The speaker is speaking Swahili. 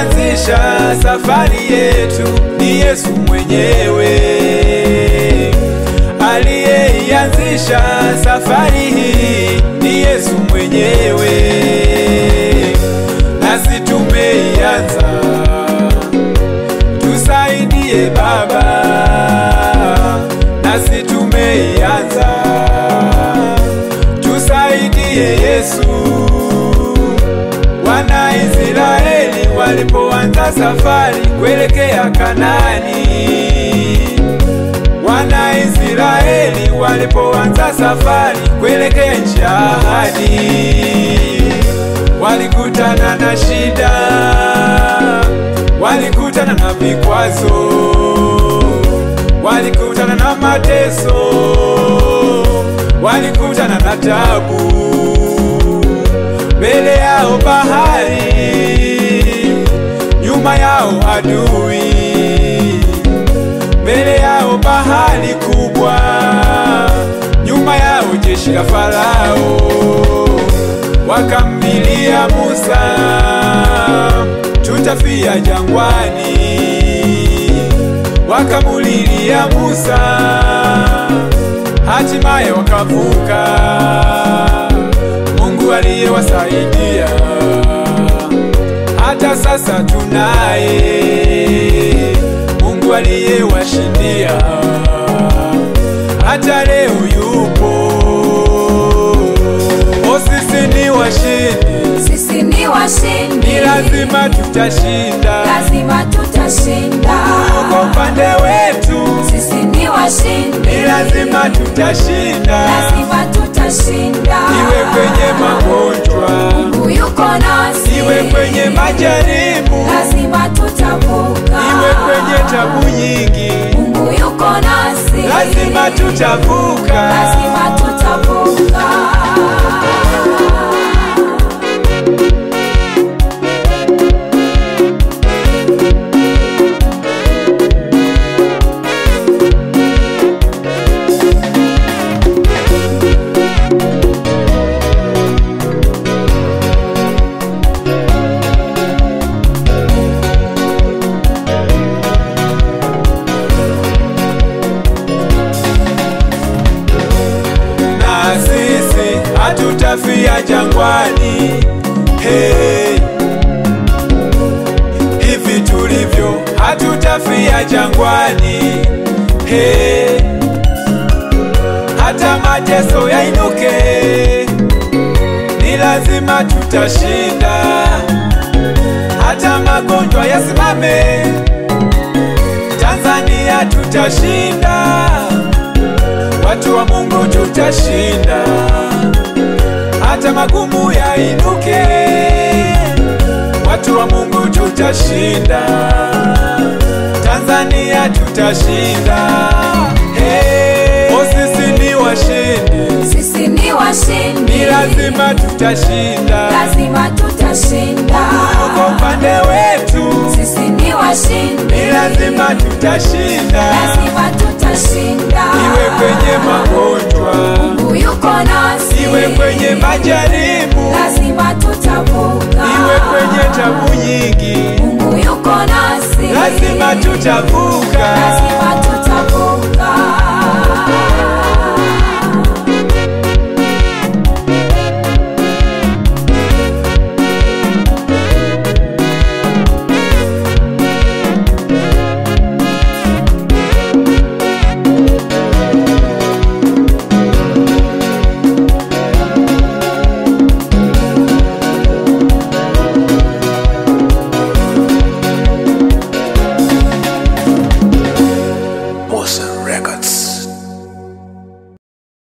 Aliyeianzisha safari yetu ni Yesu mwenyewe. Aliyeianzisha safari hii ni Yesu mwenyewe, nasi tumeianza. Tusaidie Baba, nasi tumeianza. Tusaidie Yesu. Wanaisraeli walipoanza safari kuelekea Kanani, Wanaisraeli walipoanza safari kuelekea nchi ya ahadi, walikutana na shida, walikutana na vikwazo, walikutana na mateso, walikutana na tabu mbele yao bahari, nyuma yao adui, mbele yao bahari kubwa, nyuma yao jeshi la Farao. Wakamlilia Musa, tutafia jangwani. Wakamulilia Musa, hatimaye wakavuka. Mungu aliyewasaidia hata sasa tunaye. Mungu aliyewashindia hata leo yupo. O, sisi ni washindi, Sisi ni washindi, ni lazima tutashinda. lazima tutashinda. Kwa upande wetu Sisi ni washindi, ni lazima tutashinda, lazima tutashinda. iwe kwenye magonjwa, Mungu yuko nasi, iwe kwenye majaribu lazima tutavuka. iwe kwenye tabu nyingi, Mungu yuko nasi, lazima tutavuka. lazima tutavuka. Na sisi hatutafia jangwani. Hey, hivi tulivyo hatutafia jangwani. Hey, hata mateso yainuke, ni lazima tutashinda. Hata magonjwa yasimame, Tanzania tutashinda. Watu wa Mungu tutashinda, hata magumu yainuke. Watu wa Mungu tutashinda, Tanzania tutashinda. Hey, o sisi ni washindi, Sisi ni washindi, ni lazima tutashinda. lazima tutashinda. Kwa upande wetu Sisi ni washindi, ni lazima tutashinda, lazima tutashinda. iwe kwenye magonjwa, Mungu yuko nasi, iwe kwenye majaribu lazima tutavuka. iwe kwenye tabu nyingi, Mungu yuko nasi, lazima tutavuka.